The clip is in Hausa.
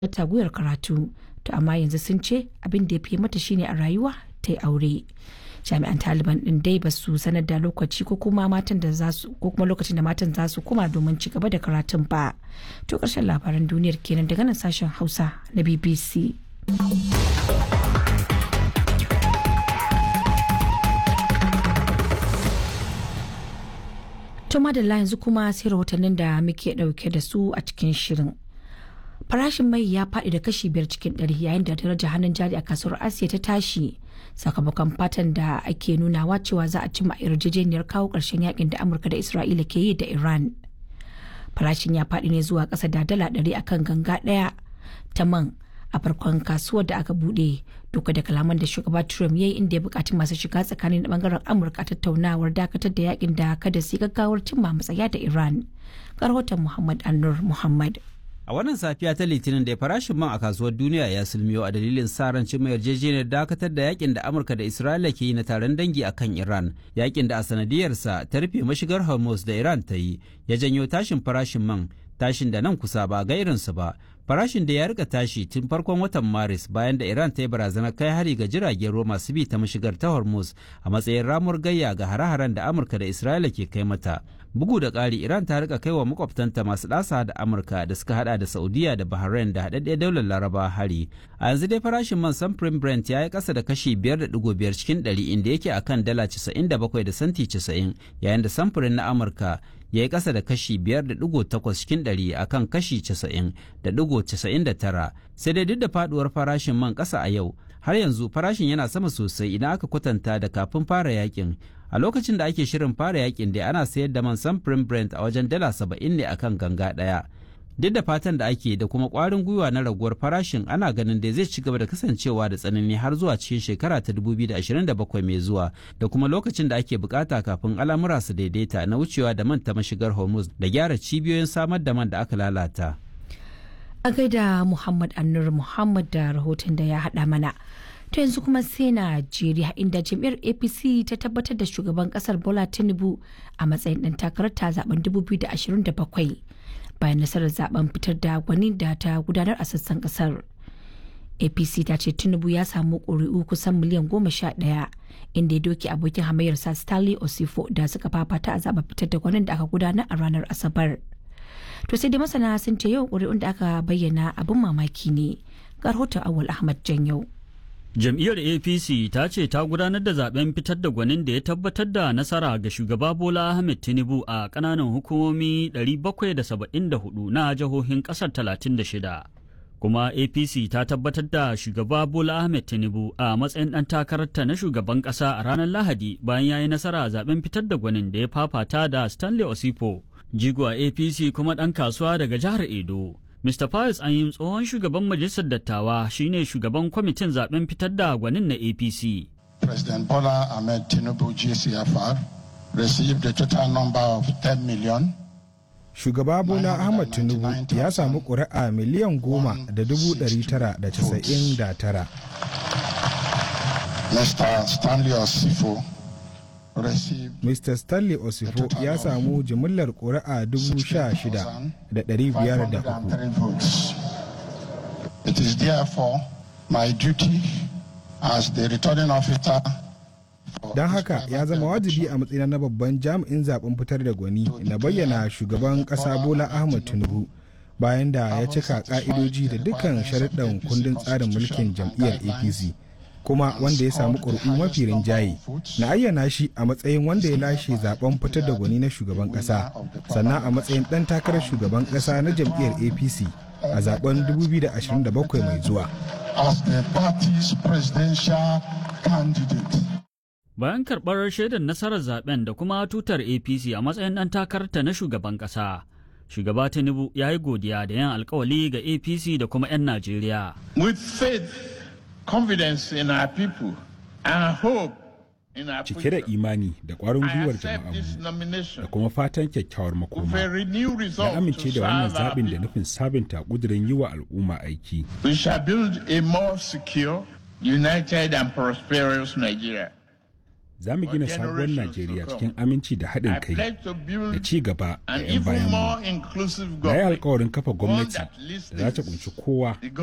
mata gwiwar karatu to amma yanzu sun ce abin da ya fi mata shine a rayuwa ta yi aure jami'an taliban din dai ba su sanar da lokaci ko kuma matan da za su ko kuma lokacin da matan za su koma domin ci gaba da karatun ba to karshen labaran duniyar kenan daga nan sashen hausa na bbc to madalla yanzu kuma sai rahotannin da muke dauke da su a cikin shirin farashin mai ya faɗi da kashi biyar cikin ɗari yayin da darajar hannun jari a kasuwar asiya ta tashi sakamakon fatan da ake nunawa cewa za a cimma yarjejeniyar kawo ƙarshen yakin da amurka da isra'ila ke yi da iran farashin ya faɗi ne zuwa ƙasa da dala ɗari akan ganga ɗaya ta man a farkon kasuwar da aka buɗe duka da kalaman da shugaba trump ya yi inda ya buƙaci masu shiga tsakanin bangaren amurka tattaunawar dakatar da yakin da kada su gaggawar cimma matsaya da iran rahoton muhammad annur muhammad A wannan safiya ta Litinin da farashin man a kasuwar duniya ya sulmiyo a dalilin sa ran cimma yarjejeniyar dakatar da yakin da Amurka da Isra'ila ke yi na taron dangi a kan Iran. Yakin da a sanadiyarsa ta rufe mashigar Hormuz da Iran ta yi ya janyo tashin farashin man tashin da nan kusa ba ga irinsu ba. Farashin da ya rika tashi tun farkon watan Maris bayan da Iran ta yi barazanar kai hari ga jiragen ruwa masu bi ta mashigar ta Hormuz a matsayin ramuwar gayya ga hare-haren da Amurka da Isra'ila ke kai mata. bugu da ƙari iran ta rika kai wa makwabtanta masu ɗasa da amurka da suka hada da saudiya da bahrain da haɗaɗɗiyar daular laraba hari a yanzu dai farashin man samfurin brent ya yi ƙasa da kashi 5.5 cikin 100 inda yake akan dala 97 da santi 90 yayin da samfurin na amurka ya yi ƙasa da kashi 5.8 cikin 100 a kan kashi 90.99 sai dai duk da faduwar farashin man ƙasa a yau har yanzu farashin yana sama sosai idan aka kwatanta da kafin fara yakin a lokacin da ake shirin fara yakin da ana sayar da man samfurin brent a wajen dala 70 ne akan ganga ɗaya duk da fatan da ake da kuma ƙwarin gwiwa na raguwar farashin ana ganin da zai ci gaba da kasancewa da tsanani har zuwa cikin shekara ta 2027 mai zuwa da kuma lokacin da ake bukata kafin al'amura su daidaita na wucewa da man ta mashigar hormuz da gyara cibiyoyin samar da man da aka lalata a gaida muhammad annur muhammad da rahoton da ya haɗa mana to yanzu kuma sai najeriya inda jam'iyyar apc ta tabbatar da shugaban kasar bola tinubu a matsayin ɗan takarar ta zaben 2027 bayan nasarar zaben fitar da gwani da ta gudanar a sassan kasar apc ta ce tinubu ya samu ƙuri'u kusan miliyan goma sha ɗaya inda ya doke abokin hamayyarsa stanley osifo da suka fafata a zaben fitar da gwanin da aka gudanar a ranar asabar to sai dai masana sun ce yau ƙuri'un da aka bayyana abin mamaki ne ga rahoton awal ahmad janyau Jam'iyyar APC ta ce ta gudanar da zaben fitar da gwanin da ya tabbatar da nasara ga shugaba Bola Ahmed Tinubu a ƙananan hukumomi 774 na jihohin ƙasar 36. Kuma APC ta tabbatar da shugaba Bola Ahmed Tinubu a matsayin ɗan takararta na shugaban ƙasa a ranar Lahadi bayan ya yi nasara a zaben fitar da gwanin da ya fafata da Stanley Osipo, jigo a APC kuma ɗan kasuwa daga jihar Edo. Mr. Pius Anyim tsohon shugaban majalisar dattawa shine shugaban kwamitin zaben fitar da gwanin na APC. President Bola Ahmed Tinubu GCFR received a total number of 10 million. Shugaba Bola Ahmed Tinubu ya samu ƙuri'a miliyan goma da dubu ɗari tara da casa'in da tara. Mr. Stanley Osifo Mr. Stanley Osifo ya samu jimillar ƙuri'a dubu sha shida da ɗari biyar da uku. It is therefore my duty as the returning officer Don haka ya zama wajibi a matsayina na babban jami'in zaben fitar da gwani na bayyana shugaban ƙasa Bola Ahmed Tinubu bayan da ya cika ƙa'idoji da dukkan sharuɗan kundin tsarin mulkin jam'iyyar APC. kuma wanda ya samu ƙuri'u mafi rinjaye na ayyana shi a matsayin wanda ya lashe zaben fitar da gwani na shugaban ƙasa sannan a matsayin ɗan takarar shugaban ƙasa na jam'iyyar apc a zaben 2027 mai zuwa bayan karɓar shaidar nasarar zaben da kuma tutar apc a matsayin ɗan takararta na shugaban ƙasa shugaba tinubu ya yi godiya da yin alkawali ga apc da kuma 'yan najeriya with faith confidence in our people and hope in our cike da imani da ƙwarin gwiwar jama'anmu da kuma fatan kyakkyawar makoma na amince da wannan zaɓin da nufin sabunta ƙudurin yi wa al'umma aiki. We shall build a more secure, united and prosperous Nigeria. za mu gina sabuwar najeriya cikin aminci da haɗin kai da ci gaba da 'yan bayan mu na yi alkawarin kafa gwamnati da za ta kunshi kowa